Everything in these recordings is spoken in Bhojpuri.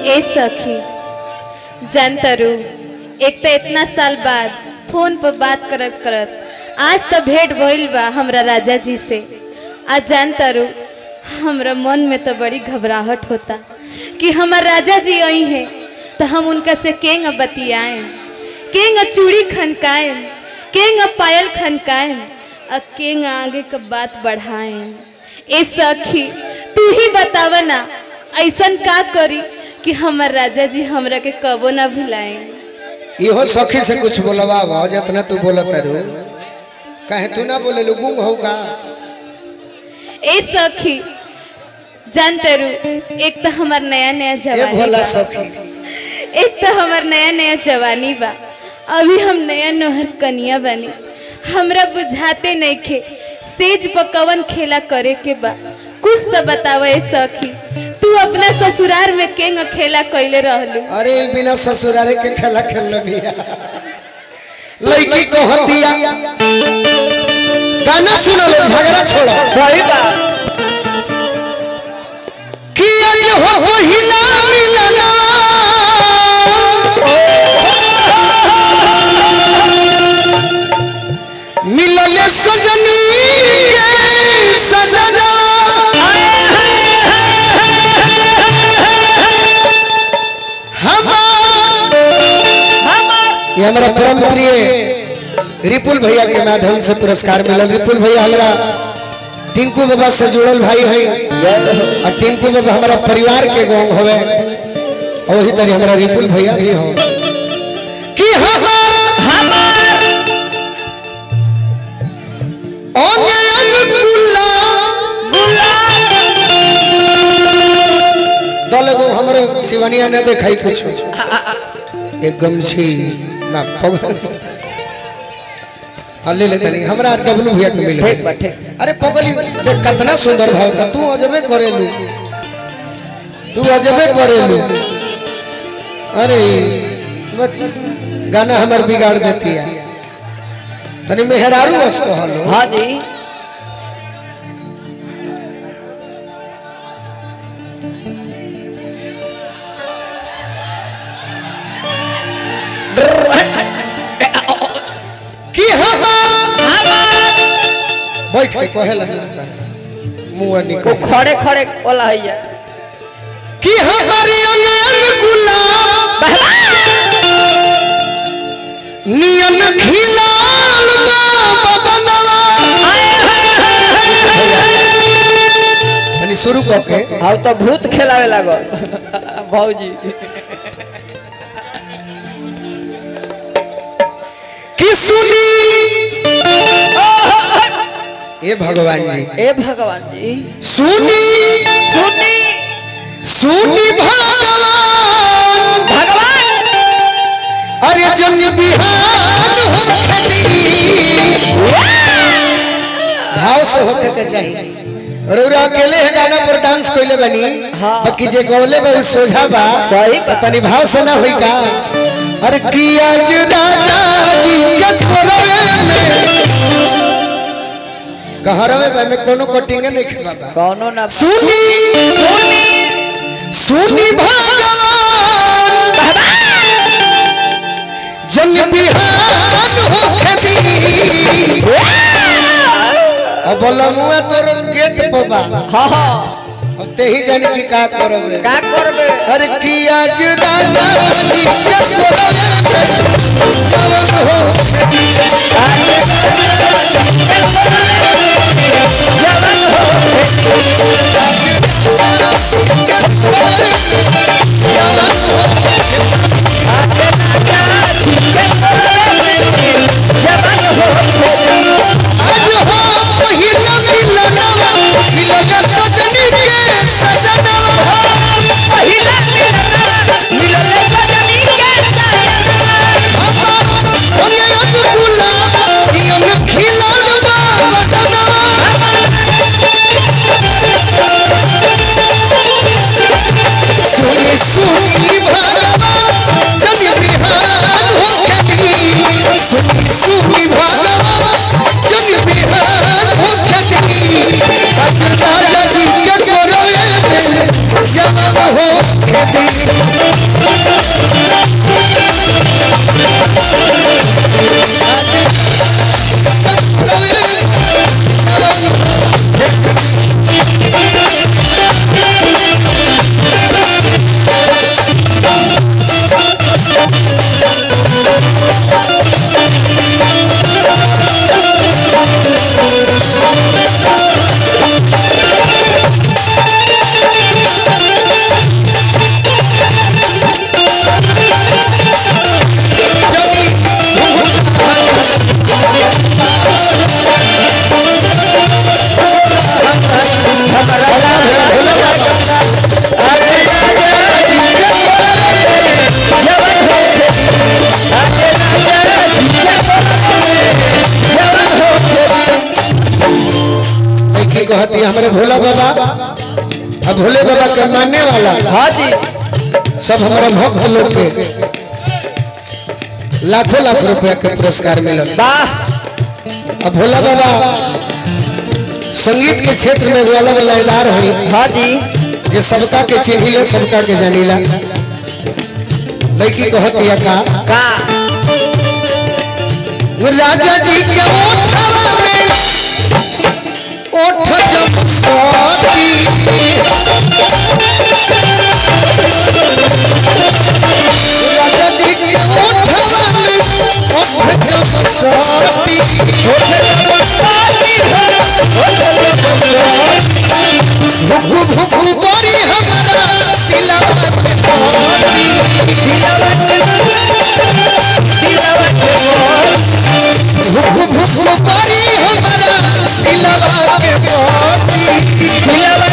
ए सखी जानतरू एक तो इतना साल बाद फोन पर बात करत करत आज तो भेंट भइल बा हमरा राजा जी से आज जानतरू हमरा मन में तो बड़ी घबराहट होता कि हमार राजा जी आई हैं तो हम उनका से केंग बतियाएं केंग चूड़ी खनकाएं केंग पायल खनकाएं और केंग आगे का बात बढ़ाएं ए सखी तू ही बताव ना ऐसन का करी कि हमार राजा जी हमरा के कबो ना भुलाएं इहो सखी से कुछ बोलवा बा जितना तू बोलत रू कहे तू ना बोले लो गुंग होगा ए सखी जानते रू एक तो हमार नया नया ए जवानी भोला बा सखी एक तो हमार नया नया जवानी बा अभी हम नया नोहर कनिया बनी हमरा बुझाते नहीं खे सेज पकवन खेला करे के बा कुछ तो बताव ए सखी तू अपना ससुराल में केंग खेला कैले रहलू अरे ई बिना ससुरारे के खेला खेल बिया लड़की को हतिया गाना सुनो लो झगड़ा छोड़ो सही बात कि आज हो पहिला मिलना मिलल सजनी के सजना हमार ये हमारा परम प्रिय रिपुल भैया के माध्यम से पुरस्कार मिलल रिपुल भैया हमारा टिंकू बाबा से जुड़ल भाई है और टिंकू बाबा हमारा परिवार के गोंग होवे और वही तरह हमारा रिपुल भैया भी हो कि हमार हमार ओगे अनुकुला दल गो हमरे शिवनिया ने देखाई कुछ एक गमछी ना पग हाँ ले लेते नहीं हमारा डब्लू भैया के मिले ठीक बा, ठीक। अरे पगली देख कितना सुंदर भाव था तू अजबे करेलू तू अजबे करेलू अरे बट गाना हमार बिगाड़ देती है तनी मेहरारू उसको हलो हाँ जी कि हमार बैठ के कहे लगता मुंह वो निकल खड़े खड़े बोला है ये। कि हमारे अंग अंग गुलाब नियन खिलाल बा बदनवा तनी शुरू क के हाँ तो भूत खेलावे लागल भौजी कि सुनी ए भगवान जी ए भगवान जी सुनी सुनी सुनी भगवान भगवान अरे जन बिहान हो भाव से होके के चाहिए रौरा अकेले है गाना पर डांस कोइले बनी हाँ। बाकी जे गौले बा उ सोझा बा सही बा। तनी भाव से ना होई का अरे किया जो राजा जी के थोड़े में कहरवे बा में कोनो कटिंग नहीं के बाबा कौनो ना सुनी सुनी सुनी भगवान जन बिहान होके दी अब लमुआ तोर गेट पर बा हाँ हाँ अब ते ही जाने की का करब रे का करबे अरे किया जुदा जानी के करब जवन हो आज हो पहिला मिलनवा मिलल सजनी के सजनवा संगे अदुला नियम खिलाल बा बदनवा होके दी की कहती हमारे भोला बाबा अब भोले बाबा के मानने वाला हाँ जी सब हमारे भक्त लोग के लाखों लाख रुपया के पुरस्कार मिलल वाह अब भोला बाबा संगीत के क्षेत्र में एगो अलग लयदार हुई हाँ जी जे सबका के चिन्हिला सबका के जानिला लड़की कहती है का का राजा जी के ओठवा में ओठ जमसाती राजा जी के ओठवा में ओठ जमसाती भुकु भुकु बड़ी हमारा दिलवा के पानी भुकु भुकु बड़ी हमारा दिलवा के पानी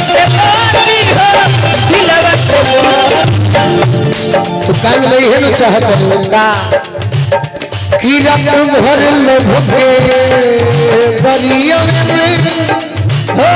तो कान में है ना चाहत हूँ का कि रंग भर लो भुके दरिया में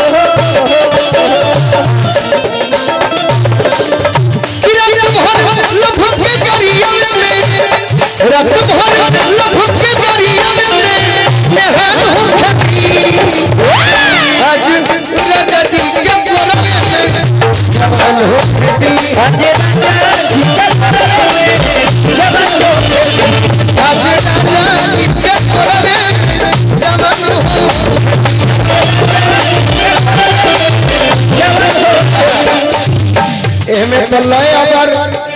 कि रंग भर लो भुके दरिया में रंग भर लो भुके दरिया में नहान हो खती आज राजा जी के कोना में जवान हो खती आज राजा जी के कोना में जवान एमे तो लय अगर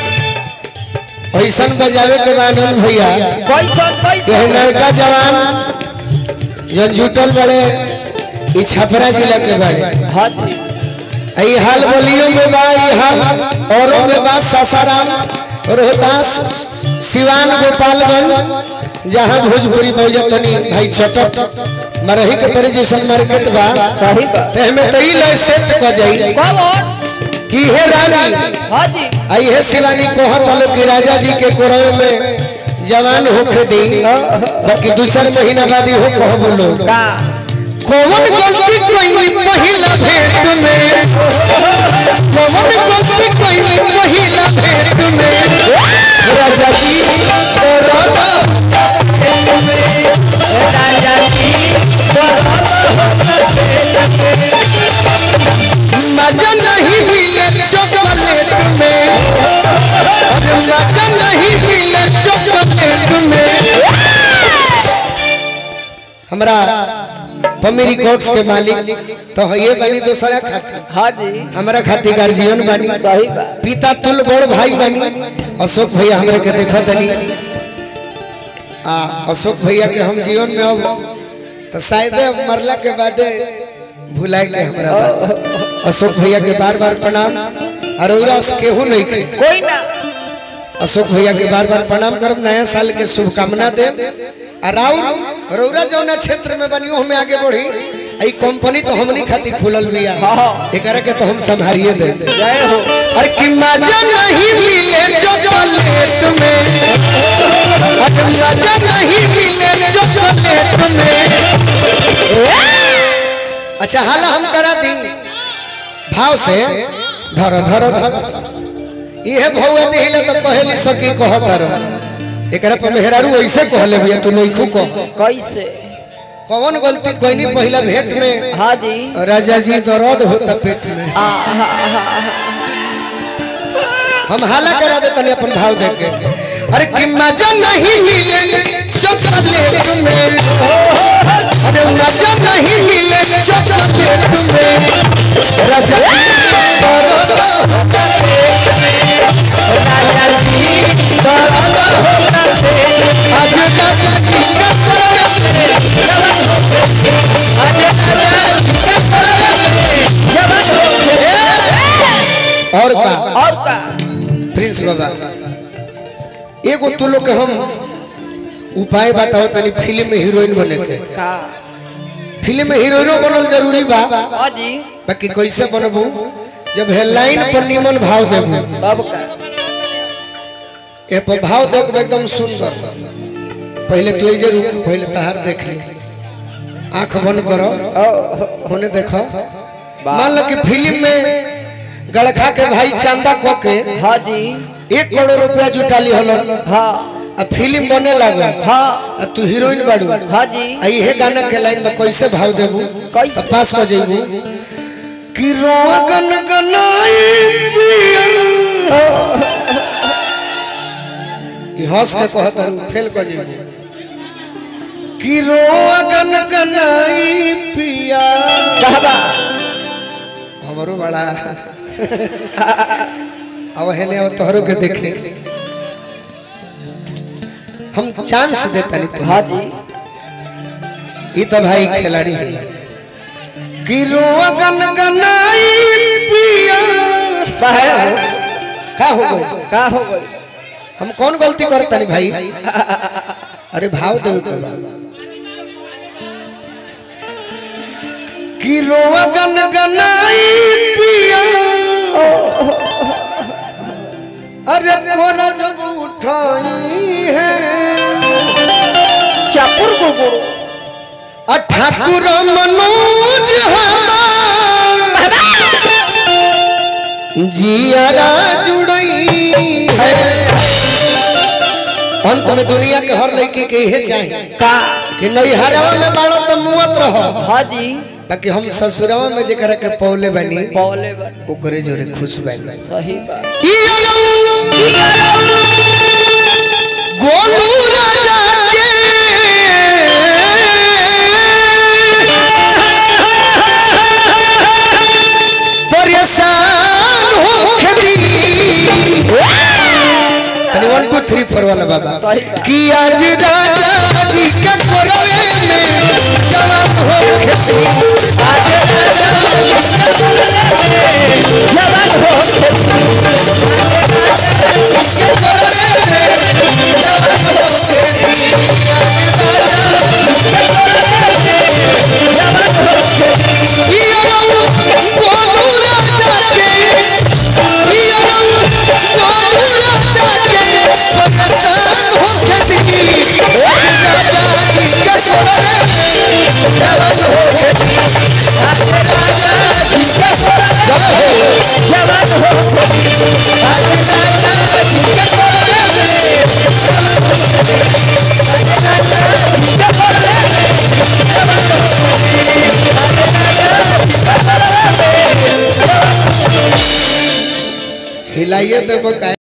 ऐसन बजावे के बानन भैया कैसन कि कैसन लड़का जवान जन जुटल बड़े ई छपरा जिला के बड़े हाँ जी ई हाल बलियों में बा ई हाल औरों में बा सासाराम रोहतास सिवान गोपालगंज जहाँ भोजपुरी बजतनी भाई चटक मरही के परे जैसन मार्केट बा सही बा तेमे तो ई लय सेट क जाई कौन कि हे रानी हाँ जी आई हे शिवानी कोहत आलो कि राजा जी के कोरवे में जवान होके दी बाकी दू चार महीना बाद ही हो कहो बोलो का कौन गलती कोई पहिला भेंट में कौन गलती कोई पहिला भेंट में राजा जी तो राधा राजा जी मजा नहीं मिले चॉकलेट में अरे मजा नहीं मिले चॉकलेट में हमरा पम्मी रिकॉर्ड्स के मालिक तो ये बनी दूसरा खाती हाँ जी हमरा खाती गार्जियन बनी सही बा पिता तुल बड़ भाई बनी अशोक भैया हमरे के देखा तनी आ अशोक भैया के हम जीवन में अब तो शायद अब मरला के बाद भुलाए के हमरा बात अशोक भैया के बार बार प्रणाम अरोरा केहू नहीं के कोई ना अशोक भैया के बार बार प्रणाम करब नया साल के शुभकामना देव आ राउर रौरा जौना क्षेत्र में बनी हमें आगे बढ़ी आई कंपनी तो हमनी खातिर खुलल बिया एकरा के तो हम संभारिए दे जय हो अरे कि मजा नहीं मिले चॉकलेट में अरे मजा नहीं मिले चॉकलेट में अच्छा हाला हम करा दी भाव से धर धर धर इहे भौआ दिहिले तो कहली सकी कहत रह एकरा पर मेहरारू ऐसे कहले भैया तू नइखू कह कैसे कौन गलती कोई पहला भेंट में हाँ जी राजा जी दर्द होता पेट में आ, हा, हा, हा। हम हाला करा दे तनी अपन भाव दे के अरे कि मजा नहीं मिले चॉकलेट में अरे मजा नहीं मिले चॉकलेट में राजा आज राजा जी का और का और का प्रिंस बाबा एगो तू लोग के हम उपाय बताओ तनी फिल्म में हीरोइन बने के का फिल्म में हीरोइनो बनल जरूरी बा हाँ जी बाकी कैसे बनबू जब हेडलाइन पर निमन भाव देबू तब का ए पर भाव देख एकदम सुंदर पहले तू जे रुक पहले तहार देख ले आंख बंद करो होने देखो मान लो कि फिल्म में गड़खा के भाई चांदा खो के हाँ जी एक करोड़ रुपया जुटा ली हलो हाँ आ फिल्म बने लागल हाँ आ तू हीरोइन बाड़ू हाँ जी आ इहे गाना के लाइन में कैसे भाव देबू कैसे? आ पास कर जेबू कि रोगन गनाई पिया कि हंस के कहत रहू फेल कर जेबू कि रोगन गनाई पिया कहबा हमरो बड़ा अब हेने अब तोहरो के देखे हम चांस देता नहीं तुम्हें हाँ जी ये तो भाई खिलाड़ी है गिरो गन गनाई पिया बाहर हो का हो गई का हो गई हम कौन गलती करता नहीं भाई अरे भाव दे तो गिरो गन गनाई पिया अरे कोना जब उठाई है चापुर को गुरु आ ठाकुर मनोज हमार जियारा जुड़ई है अंत में दुनिया के हर लड़की के इहे चाहिए का कि नैहरवा में बाड़ो तो मुवत रहो हाँ जी ताकि हम ससुरवा में जेकरा के पौले बनी पौले बन ओकरे जोरे खुश बनी सही बात गोलू राजा के परेशान होके दी तनी वन टू थ्री फोर वाला बाबा सही बात। कि आज राजा जी के कोरवे में जवान होके दी आज राजा जी के कोरवे में जवान होके हिलाइए तो